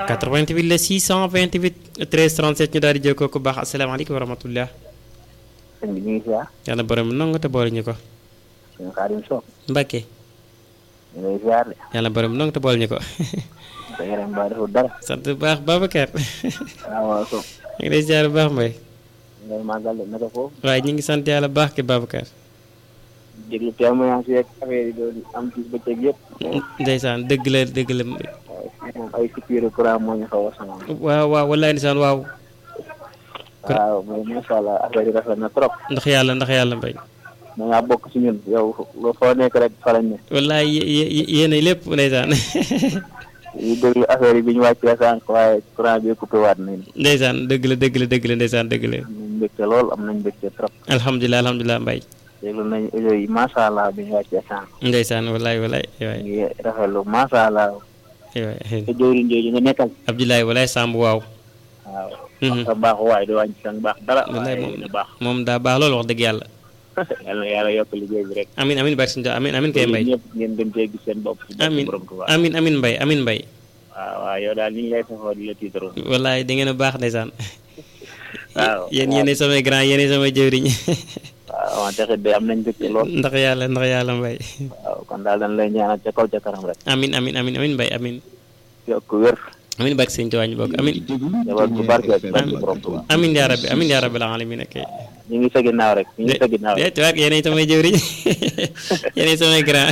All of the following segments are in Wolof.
88 la 628 13 37 ñu daal di jokkoo ku baax asalaamaaleykum wa rahmatullah sëñ bi ñu ngi ziar yàlla borom nangu te boole ñu ko sëñ Xaadim Sow Mbacke ñu ngi ziar de yàlla borom nangu te boole ñu ko sa yaram ba deful dara sant bu baax Babacar waaw waaw Sow ñu ngi lay ziar bu baax Mbaye ngay màggal de naka foofu waaye ñu ngi sant yàlla bu baax ki Babacar déglu témoignage yeeg affaire yi doon am ci bëccëg yëpp ndeysaan dëgg la dëgg la waaye fii moom ay coupure courant moo ñu xaw a sonal waaw waaw wallaay ndeysaan waaw waaw mais macha allah affaire yi rafet na trop ndax yàlla ndax yàlla mbay da ngaa bokk ci ñun yow foo nekk rek fa lañ ne wallaay yéenay lépp ndeysaan yi déglu affaire yi bi ñu wàccee sànq waaye courant bi coupé waat nañ ndeysaan dëgg la dëgg la dëgg la ndeysaan dëgg la am nañ mbégte lool am nañ mbégte trop alhamdulilah alhamdulilah mbay déglu nañ audio yi macha allah bi ñu wàccee sànq ndeysaan wallaay wallaay waay ngi rafetlu macha allah waay te jëwriñ jooju nga nekkal Abdoulaye wallaay Samb waaw waaw sa baax waay du wàññi sa baax dara wallaay waaye moom na baax moom daa baax loolu wax dëgg yàlla yàlla na yàlla yokk liggéey bi rek amin amin bari suñu amin amin kay mbay ñëpp ngeen gën cee gis seen bopp ci barke amin borom Tuubaa amin amin mbay amin mbay waaw waaw yow daal ñu ngi lay safoo di la tiitaroo wallaay da ngeen a baax ndeysaan waaw yéen yéenay samay grand yéenay samay jëwriñ waaw wante xit de am nañ mbégte lool ndax yàlla ndax yàlla mbay waaw kon daal dañ lay ñaanal ca kaw ca kanam rek amin amin amin amin mbay amin yokk wér amin barke sëñ Tuubaa ñu bokk amin jabar bu barke ci barke borom Tuubaa amin yaa rabbi amin yaa rabbil alamin ak ñu ngi sa ginnaaw rek ñu ngi sa ginnaaw rek de tuwaat yéenay samay jëwriñ yéenay samay grand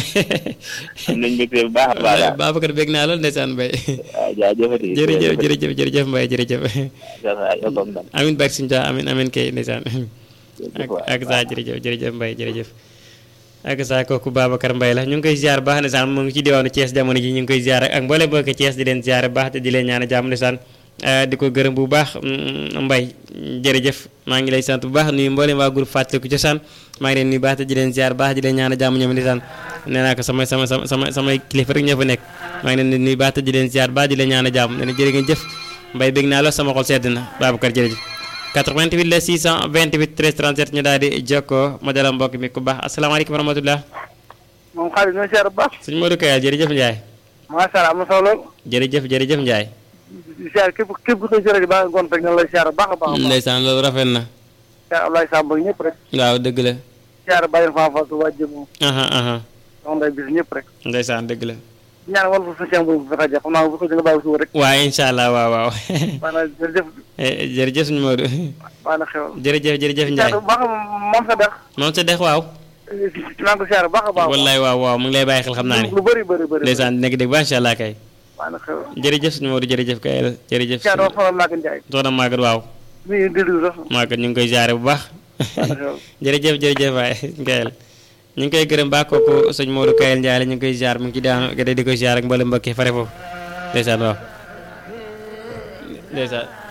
am nañ mbégte bu baax a baax daal Babacar bég naa lool ndeysaan mbay waaw jaajëfati jërëjëf jërëjëf jërëjëf mbay jërëjëf yokkoog ndam amin barke sëñ Tuubaa amin amin kay ndeysaan jërëjëf ak waay. ak saa jërëjëf jërëjëf mbay jërëjëf ak saa kooku Babacar Mbaye la ñu ngi koy ziar baax ndeysaan mu ngi ci diwaanu Thiès jamono ji ñu ngi koy ziar ak mboolem bokk Thiès di leen ziar baax te di leen ñaan jàmm ndeysaan di ko gërëm bu baax Mbaye jërëjëf maa ngi lay sant bu baax nuyu mboolem waa groupe Fàttaliku Cosaan maa ngi leen nuyu baax te di leen ziar baax di leen ñaan jàmm ñoom ndeysaan nee naa ko sama sama sama sama samay kilifa rek ñoo fa nekk maa ngi leen di nuyu baax te di leen ziar baax di leen ñaan jàmm nee na jërë ngeen jëf Mbaye bég naa la sama xol sedd na Babacar jërëjëf 88 la 628 13 37 ñu daal di jokkoo ma dalal mbokk mi ku baax asalaamaaleykum wa rahmatulah. moom xaalis ñoo seer bu baax suñu Modou Kayal jërëjëf Ndiaye. macha allah am na solo lool jërëjëf jërëjëf Ndiaye. di seer képp képp ku koy seer ba nga gont rek na lay seer bu baax a baax a baax ndeysaan loolu rafet na. seer Ablaye Samb ak ñëpp rek waaw dëgg la. seer bàyyi fa fa su wàjjë moom aha aha soxna day bis ñëpp rek ndeysaan dëgg la. ñaan wal fa sa seen bu fa xaja xam naa bu ko nga bàyyi suba rek waaye incha allah waaw waaw. maanaam jërëjëf Eh, jërëjëf suñu Modou. maanaam xewal jërëjëf jërëjëf seer Ndiaye. bu baax moom sa dex moom sa dex waaw. maa ngi ko seer bu baax a baax wallaay waaw waaw mu ngi lay bàyyi xel xam naa ne. lu bëri bëri bëri ndeysaan nekk dégg ba incha allah kay. maanaam xewal jërëjëf suñu Modou jërëjëf Kayal jërëjëf. seer doo faral naa ko Njaay soxna Maguette waaw. mi ngi déglu sax Maguette ñu ngi koy jaare bu baax. maanaam xewal jërëjëf jërëjëf waay Kayel ñu ngi koy gërëm baax kooku sëñ Modou Kayel Ndiaye la ñu ngi koy ziar mu ngi ci daanu gëdë di ko ziar ak mboolem mbokk yi fare foofu ndeysaan waaw ndeysaan